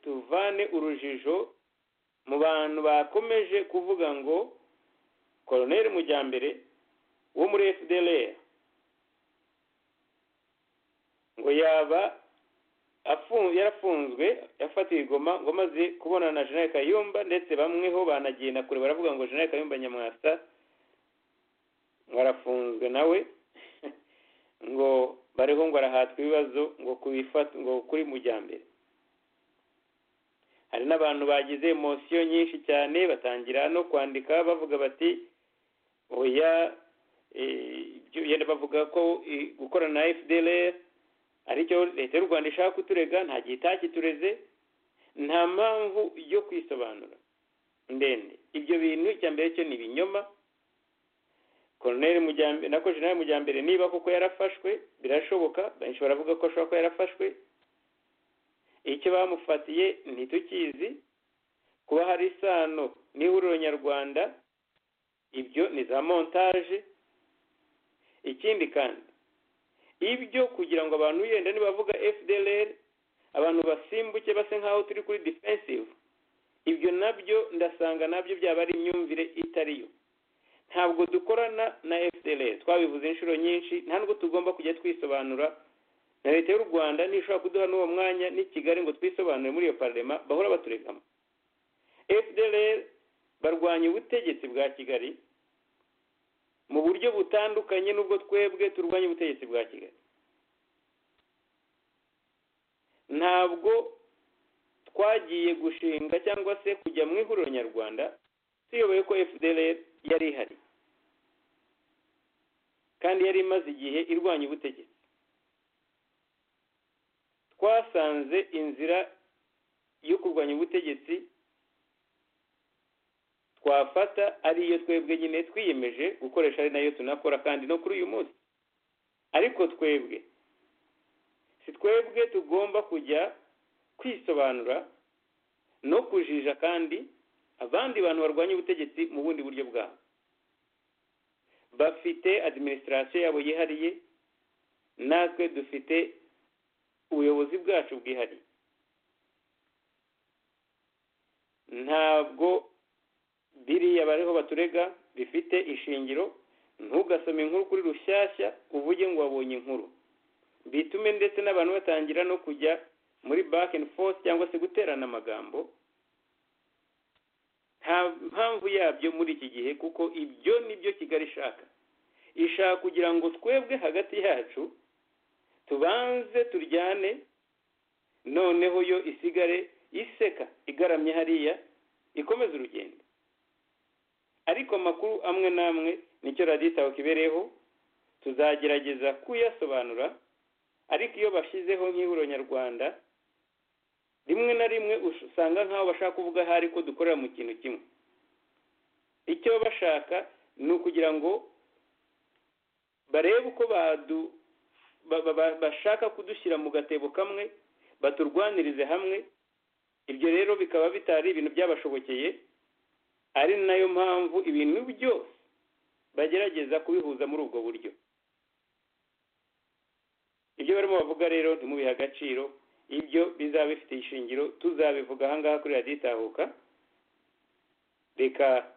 avane urujijo mu bantu bakomeje kuvuga ngo koroneri mujyambere wo muri fdr ngo yaba yarafunzwe yafatiwe igoma ngo amaze kubonana na jeanette kayumba ndetse bamwe ho banagenda kure baravuga ngo jeanette kayumba nyamwasa ngo arafunzwe nawe ngo bariho ngo arahatwa ibibazo ngo ngo kuri mujyambere hari n'abantu bagize emosiyo nyinshi cyane batangira no kwandika bavuga bati oya yenda bavuga ko gukorana na fdr aricyo leta y'u rwanda ishaka kuturega nta gihe itakitureze nta mpamvu yo kwisobanura ndende ibyo bintu icya mbere cyo ni ibinyoma koroneri mujyambere na koroneri mujyambere niba koko yarafashwe birashoboka benshi baravuga ko ashobora kuba yarafashwe icyo bamufatiye ntitukizi kuba hari isano n'ihuriro nyarwanda ibyo ni za montage ikindi kandi ibyo kugira ngo abantu yenda nibavuga fdr abantu basimbuke base nk'aho turi kuri defensive ibyo nabyo ndasanga nabyo byaba ari imyumvire itariyo ntabwo dukorana na fdr twabivuze inshuro nyinshi nta nubwo tugomba kujya twisobanura na leta y'u rwanda ntishobora kuduha n'uwo mwanya n'i kigali ngo twisobanure muri iyo pararema bahora baturegamo fdr barwanya ubutegetsi bwa kigali mu buryo butandukanye n'ubwo twebwe turwanya ubutegetsi bwa kigali ntabwo twagiye gushinga cyangwa se kujya mu ihuriro nyarwanda tuyoboye ko fdr yari ihari kandi yari imaze igihe irwanya ubutegetsi twasanze inzira yo kurwanya ubutegetsi twafata ariyo twebwe nyine twiyemeje gukoresha ari nayo tunakora kandi no kuri uyu munsi ariko twebwe si twebwe tugomba kujya kwisobanura no kujija kandi abandi bantu barwanya ubutegetsi mu bundi buryo bwabo bafite adiminisitirasiyo yabo yihariye natwe dufite ubuyobozi bwacu bwihariye ntabwo biriya bariho baturega bifite ishingiro ntugasome inkuru kuri rushyashya uvuge ngo wabonye inkuru bitume ndetse n'abantu batangira no kujya muri back and forth cyangwa se guterana amagambo nta mpamvu yabyo muri iki gihe kuko ibyo nibyo kigali ishaka ishaka kugira ngo twebwe hagati yacu tubanze turyane noneho yo isigare iseka igaramye hariya ikomeza urugendo ariko amakuru amwe n'amwe nicyo radiyo isaho kibereyeho tuzagerageza kuyasobanura ariko iyo bashyizeho nk'ihuriro nyarwanda rimwe na rimwe usanga nk'aho bashaka kuvuga hari ko dukorera mu kintu kimwe icyo bashaka ni ukugira ngo barebe uko bashaka kudushyira mu gatebo kamwe baturwanirize hamwe ibyo rero bikaba bitari ibintu byabashobokeye ari nayo mpamvu ibintu byose bagerageza kubihuza muri ubwo buryo ibyo barimo bavuga rero ntimubihe agaciro ibyo bizaba bifite ishingiro tuzabivuga ahangaha kuri radiyo itahuka reka